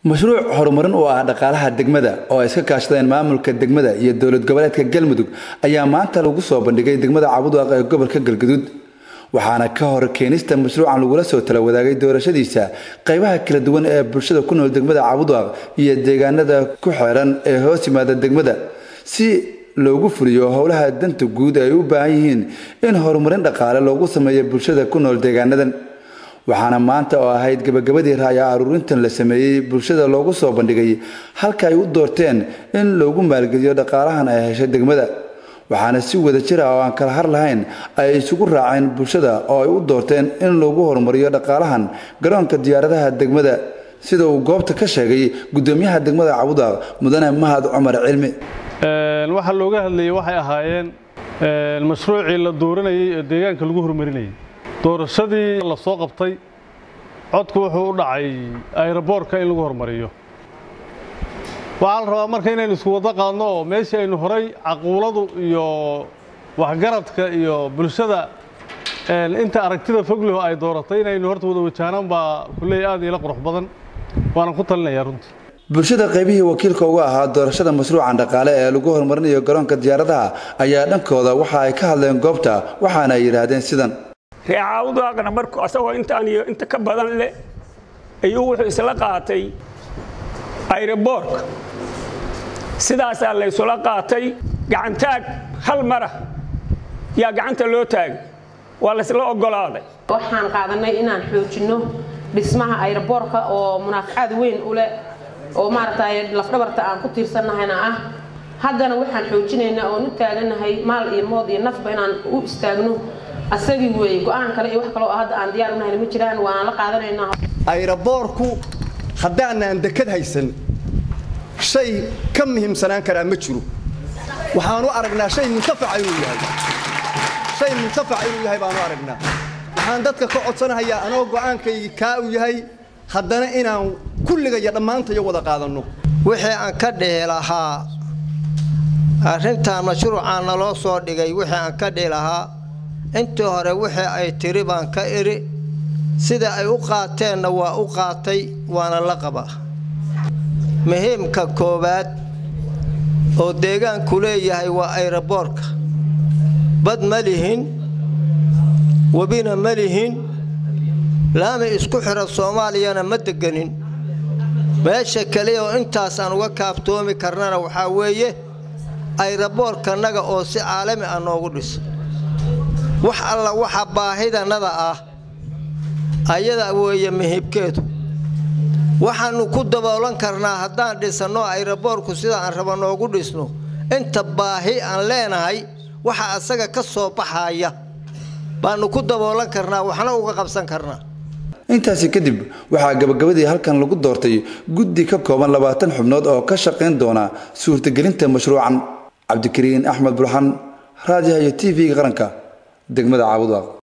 mashruuc horumarin oo ah dhaqaalaha degmada oo ay iska kaashadeen maamulka degmada iyo dowlad goboleedka galmudug ayaa maanta lagu soo bandhigay degmada cabudwaaq ee gobolka galgaduud waxaana ka hor keenista mashruucan lagula soo tala wadaagay doorashadiisa qaybaha kala duwan ee bulshada ku nool degmada cabudwaaq iyo deegaanada ku xeeran ee hoos yimaada degmada si loogu fuliyo howlaha danta guud ay u baahan yihiin in horumarin dhaqaale loogu sameeyo bulshada ku nool deegaanadan waxaana maanta oo ahayd gabagabadii raaya aruurintan la sameeyey bulshada loogu soo bandhigay halka ay u doorteen in loogu maalgeliyo dhaqaalahan ay heshay degmada waxaana si wada jir ah oo aan kala har lahayn ay isugu raaceen bulshada oo ay u doorteen in lagu horumariyo dhaqaalahan garoonka diyaaradaha degmada sida uu goobta ka sheegay gudoomiyaha degmada cabudaq mudane mahad cumar cilmi waxaa looga hadlayay waxay ahaayeen mashruucii la dooranayay ee deegaanka lagu horumarinayay doorashadii la soo qabtay codku wuxuu u dhacay ayroboorka in lagu horumariyo waxaa la rabaa marka inaynu isku wado qaadno oo meeshii aynu horay caquuladu iyo waxgaradka iyo bulshada inta aragtida fogleho ay dooratay inaynu horta wada wajaanaan baa kulley aad ila qurux badan waanan ku talinayaa runtii bulshada qaybihii wakiilka uga ahaa doorashada mashruucan dhaqaale ee lagu horumarinayo garoonka diyaaradaha ayaa dhankooda waxa ay ka hadleen goobta waxaana ay yidhaahdeen sidan reecaawdaaqna markuu asagoo intaan iyo inta ka badan leh ayuu wuxuu isla qaatay ayroboorka sidaasaa laysula qaatay gacantaag hal mara yaa gacanta loo taagay waa laysla oggolaaday waxaan qaadanay inaan xoojinno dhismaha ayroboorka oo munaafacaad weyn u leh oo maaragtay lafdhabarta aan ku tiirsannahayna ah haddana waxaan xoojinaynaa oon u taagannahay maal iyo mood iyo nafba inaan u istaagno asagii weeye go-aan kale iyo wax kaloo hadda aan diyaar unahayna ma jiraan waana la qaadanaynaa ayroboorku haddaanaan dekad haysan shay ka muhiimsanaan karaa ma jiro waxaanu aragnaa shay muntafaca inuu yahay shay muntafaca inuu yahay baanu aragnaa waxaan dadka ka codsanahayaa anoo go'aankaygii kaa u yahay haddana inaan kulligaya dhammaantayo wada qaadanno wixii aan ka dhihi lahaa arrintan mashruucaan naloo soo dhigay wixii aan ka dhihi lahaa intii hore wixii ay tiri baan ka idhi sida ay u qaateenna waa u qaatay waana la qabaa muhiimka koowaad oo deegaanku leeyahay waa ayroboorka bad ma lihin webina ma lihin laami isku xidha soomaaliyana ma deganin meesha keliya oo intaas aan uga kaaftoomi karnana waxaa weeye ayroboorkanaga oo si caalami ah noogu dhiso wax alla waxa baahidannada ah ayada weeye muhiibkeedu waxaannu ku daboolan karnaa haddaan dhisanno ayroboorku sida aan raba noogu dhisno inta baahi aan leenahay waxa asaga ka soo baxaya baannu ku daboolan karnaa waxna uga qabsan karnaa intaasi kadib waxaa gabagabadii halkan lagu doortay guddi ka kooban labaatan xubnood oo ka shaqayn doona suurtagelinta mashruucan cabdikariin axmed burxan raadiyaha iyo t v-ga qaranka degmada caabudwaaq